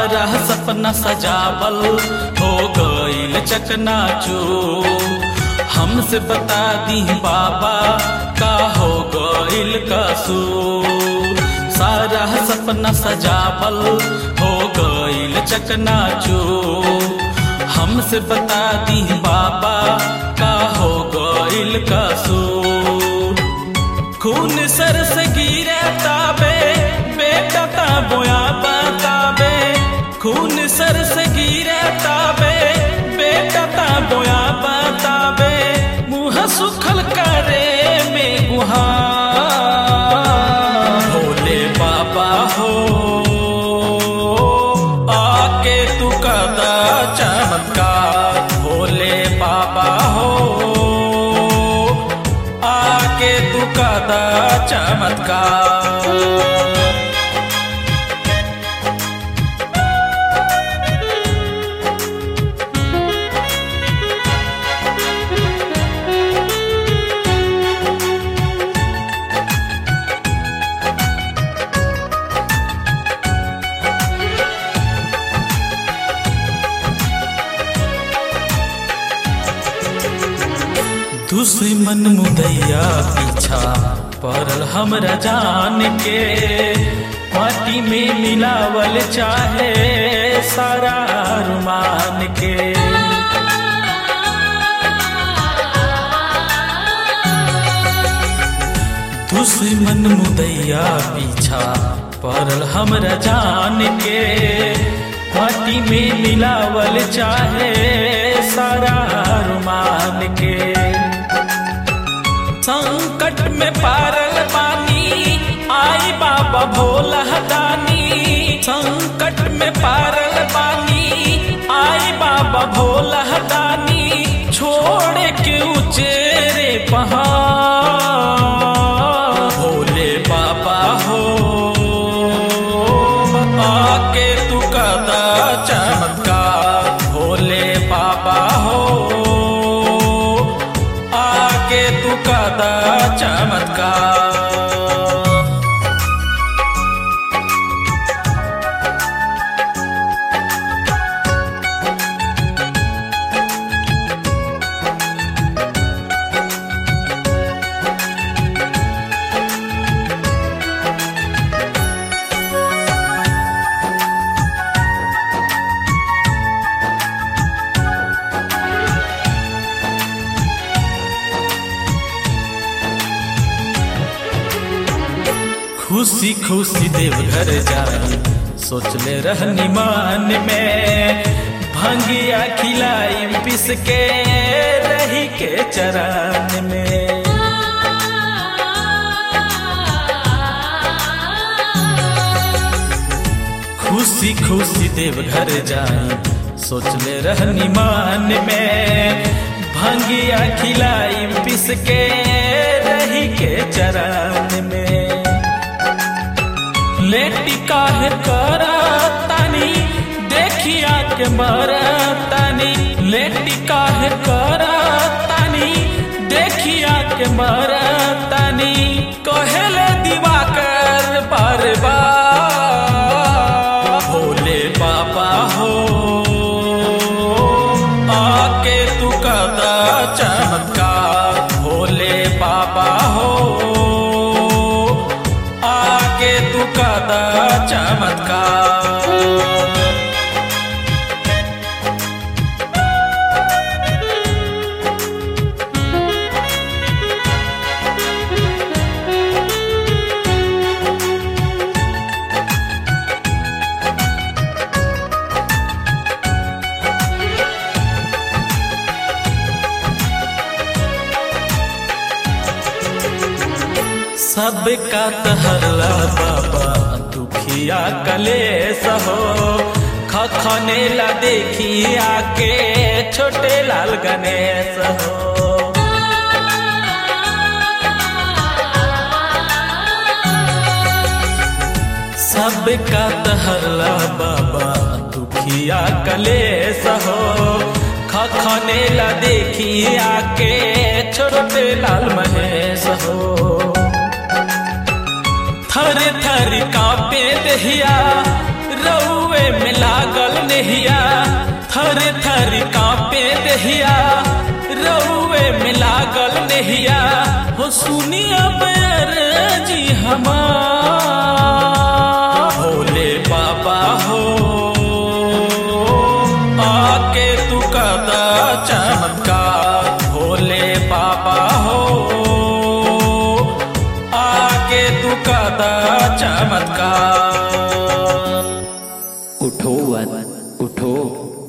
सारा सपना सजावल हो गईल चकनाचू हमसे बता दी बाबा का हो गईल कसूर सारा सपना सजावल हो गईल चकनाचू हमसे बता दी बाबा का हो गईल कसूर खून सर से गिरे ताबे बेटा ताबोया बताबे खून सर से गिरे ताबे बेटा ताबोया बताबे मुँह सुखल करे में गुहा भोले बाबा हो आके तू कदा चमत्कार भोले बाबा हो आके तू कदा चमत्कार दुश्मन मुदैया पीछा पड़ल हमरा जान के माटी में मिलावल चाहे सारा रुमान के दुश्मन मुदैया पीछा पड़ल हमरा जान के माटी में मिलावल चाहे सारा रुमान के संकट में पारल पानी आई बाबा भोला दानी संकट में पारल पानी आई बाबा भोला दानी छोड़ के उचेरे पहाड़ भोले बाबा हो आके तू कदा चमत्कार भोले बाबा हो आके तू कदा चमत्कार खुशी खुशी देवघर जाई सोचले रहनी मान में भंगिया खिलाई पिस के रही के चरान में खुशी खुशी देवघर जाई सोचले रहनी मान में भंगिया खिलाई पिस के रही के चरान में लेटी काहे करा तानी देखिया के मरा तानी लेटी काहे करा तानी देखिया के मरा तानी कहेले दिवाकर बार बार भोले बाबा हो आके तू कदा चमत्कार भोले बाबा हो आके तू कदा चमत्कार सबका तहरला बाबा दुखिया कलेस हो खखने ला देखी आके छोटे लाल गणेश हो सबका तहरला बाबा दुखिया कलेस हो खखने ला देखी आके छोटे लाल महेश हो थर थर कापे दहिया रउए में लाग नेहिया थर थर कांपे दहिया रउए में लागल नेहिया हो सुनिया बैर जी हमार भोले बाबा हो आके तू कदा चमत्कार भोले बाबा हो आके तू कदा चमत्कार उठो वन उठो